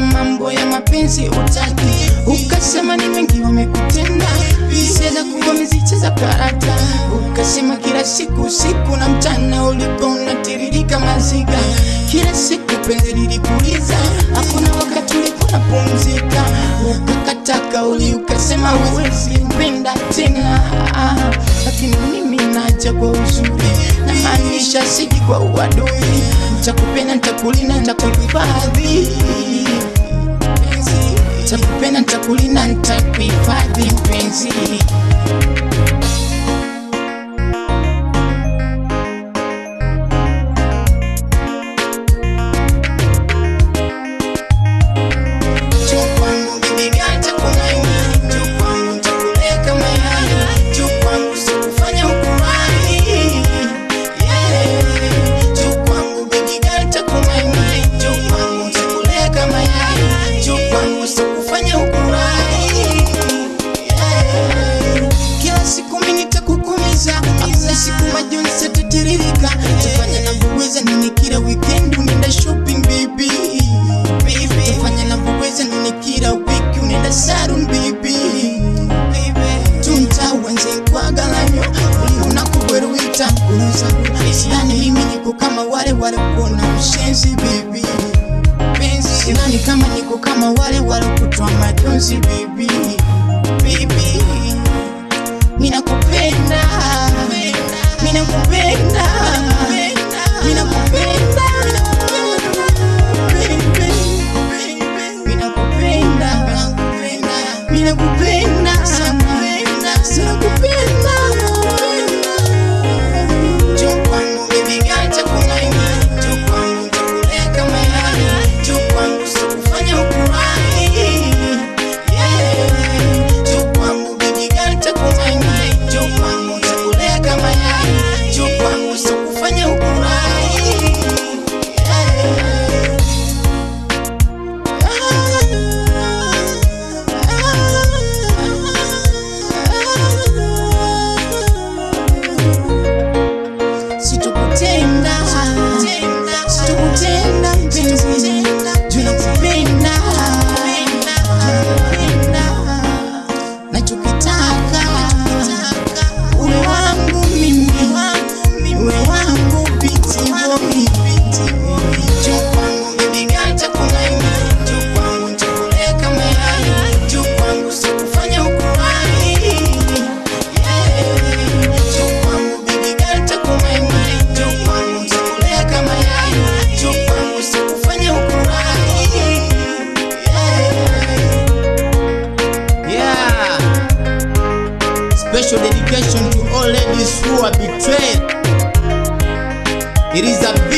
mambo ya mapenzi utaki, ukasema ni mengi wamekutenda, hisia za kuwa mezicheza karata, ukasema kila siku usiku na mchana ulikuwa unatiririka maziga, kila siku penzi lilikuliza, hakuna wakati ulikuwa unapumzika, ukakata kauli ukasema huwezi mpenda tena, lakini mimi naja kwa uzuri, namaanisha siji kwa uadui, nitakupenda, nitakulinda, nitakuhifadhi Nitakupenda, nitakulinda, nitakuhifadhi mpenzi. Njoo kwangu baby girl, nitakumaini. Njoo kwangu nitakuleka mayai. Njoo kwangu sikufanya ukurahi. Yeah. Njoo kwangu baby girl, nitakumaini. Njoo kwangu nitakuleka mayai. Njoo kwangu sikufanya ukurahi. Yeah. Kila siku mimi nitakukumiza, hakuna siku majonzi yatatiririka. Tufanye navyoweza nini kila weekend unaenda shopping baby. Baby, tufanye navyoweza nini kila wiki unaenda salon baby. Baby, tuntawenze kwa galanyo unakubweruita kuruza sidhani mimi niko kama wale wale kuona mshenzi baby penzi sidhani kama niko kama wale wale kutoa majonzi baby baby Ninakupenda, ninakupenda, ninakupenda, baby, ninakupenda, ninakupenda sana, ninakupenda. Njoo kwangu baby girl, nitakumaini. Njoo kwangu nitakuleka mayai. Njoo kwangu sikufanya ukurahi. Yeah. Njoo kwangu baby girl, nitakumaini. Njoo kwangu nitakuleka mayai. Njoo kwangu sikufanya ukurahi. Situkutenda, situkutenda mpenzi, juu nakupenda, nakupenda. Nachokitaka uwe wangu mimi, uwe wangu biti boy. Njoo kwangu baby girl, nitakumaini. Njoo kwangu nitakuleka mayai. Njoo kwangu sikufanya ukurahi. Yeah. Njoo kwangu baby girl, nitakumaini. Njoo kwangu nitakuleka mayai. Njoo kwangu sikufanya ukurahi. Yeah. Yeah. Special dedication to all ladies who are betrayed. It is a